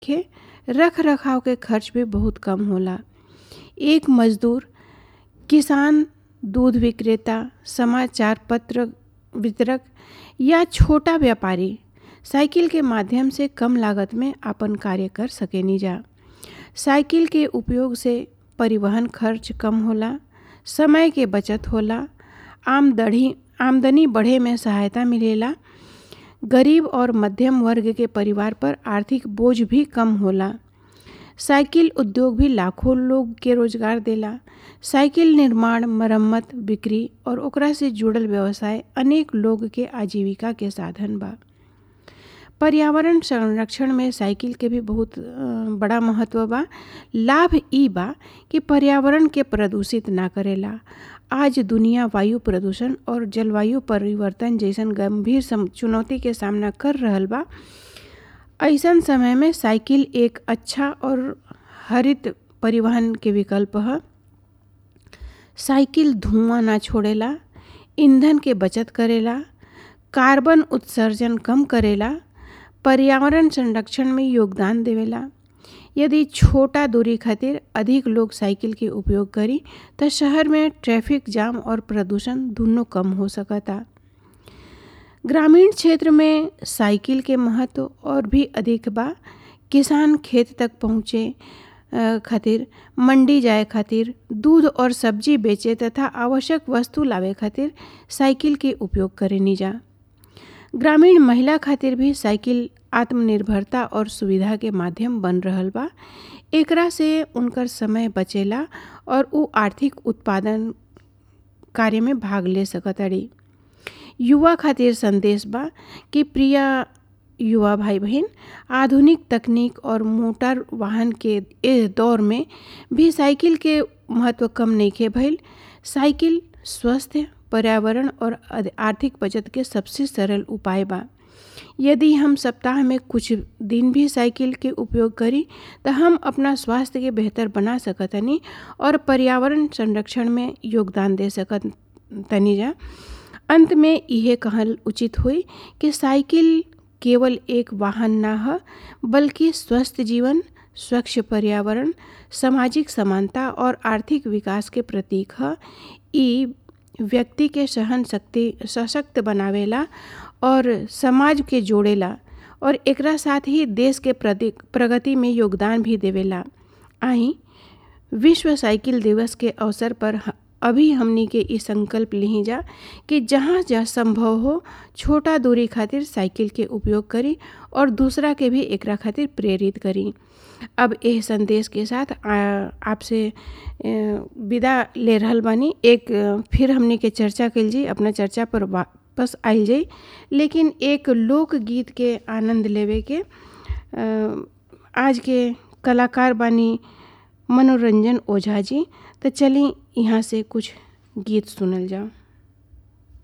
के रख रखाव के खर्च भी बहुत कम होला एक मजदूर किसान दूध विक्रेता समाचार पत्र वितरक या छोटा व्यापारी साइकिल के माध्यम से कम लागत में अपन कार्य कर सकेनी जा साइकिल के उपयोग से परिवहन खर्च कम होला समय के बचत होला आमदनी आमदनी बढ़े में सहायता मिलेला गरीब और मध्यम वर्ग के परिवार पर आर्थिक बोझ भी कम होला साइकिल उद्योग भी लाखों लोग के रोजगार देला साइकिल निर्माण मरम्मत बिक्री और ओकरा से जुड़ल व्यवसाय अनेक लोग के आजीविका के साधन बा पर्यावरण संरक्षण में साइकिल के भी बहुत बड़ा महत्व बा लाभ ई बा कि पर्यावरण के प्रदूषित ना करेला आज दुनिया वायु प्रदूषण और जलवायु परिवर्तन जैसन गंभीर चुनौती के सामना कर रहल बा ऐसन समय में साइकिल एक अच्छा और हरित परिवहन के विकल्प है साइकिल धुआं ना छोड़ेला ईंधन के बचत करेला कार्बन उत्सर्जन कम करेला पर्यावरण संरक्षण में योगदान देवेला यदि छोटा दूरी खातिर अधिक लोग साइकिल के उपयोग करी तो शहर में ट्रैफिक जाम और प्रदूषण दोनों कम हो सकता ग्रामीण क्षेत्र में साइकिल के महत्व और भी अधिक बा किसान खेत तक पहुँचे खातिर मंडी जाए खातिर दूध और सब्जी बेचे तथा आवश्यक वस्तु लावे खातिर साइकिल के उपयोग करेनी जा ग्रामीण महिला खातिर भी साइकिल आत्मनिर्भरता और सुविधा के माध्यम बन रहल बा एकरा से उनकर समय बचेला और उ आर्थिक उत्पादन कार्य में भाग ले सकताड़ी युवा खातिर संदेश बा कि प्रिय युवा भाई बहन आधुनिक तकनीक और मोटर वाहन के इस दौर में भी साइकिल के महत्व कम नहीं के भइल साइकिल स्वस्थ पर्यावरण और आर्थिक बचत के सबसे सरल उपाय बा यदि हम सप्ताह में कुछ दिन भी साइकिल के उपयोग करी तो हम अपना स्वास्थ्य के बेहतर बना सकतनी और पर्यावरण संरक्षण में योगदान दे सकत तनी जा अंत में यह कहल उचित हुई कि साइकिल केवल एक वाहन ना है बल्कि स्वस्थ जीवन स्वच्छ पर्यावरण सामाजिक समानता और आर्थिक विकास के प्रतीक है ई व्यक्ति के सहन शक्ति सशक्त बनावेला और समाज के जोड़ेला और एकरा साथ ही देश के प्रगति में योगदान भी देवेला आई विश्व साइकिल दिवस के अवसर पर अभी हमनी के ई संकल्प ली जा कि जहाँ जहाँ संभव हो छोटा दूरी खातिर साइकिल के उपयोग करी और दूसरा के भी एकरा खातिर प्रेरित करी अब यह संदेश के साथ आपसे विदा ले रहल बानी एक फिर हमने के चर्चा कल जी अपना चर्चा पर वापस आयल जाई लेकिन एक लोकगीत के आनंद लेवे के आज के कलाकार बानी मनोरंजन ओझा जी तो चली यहाँ से कुछ गीत सुनल जाओ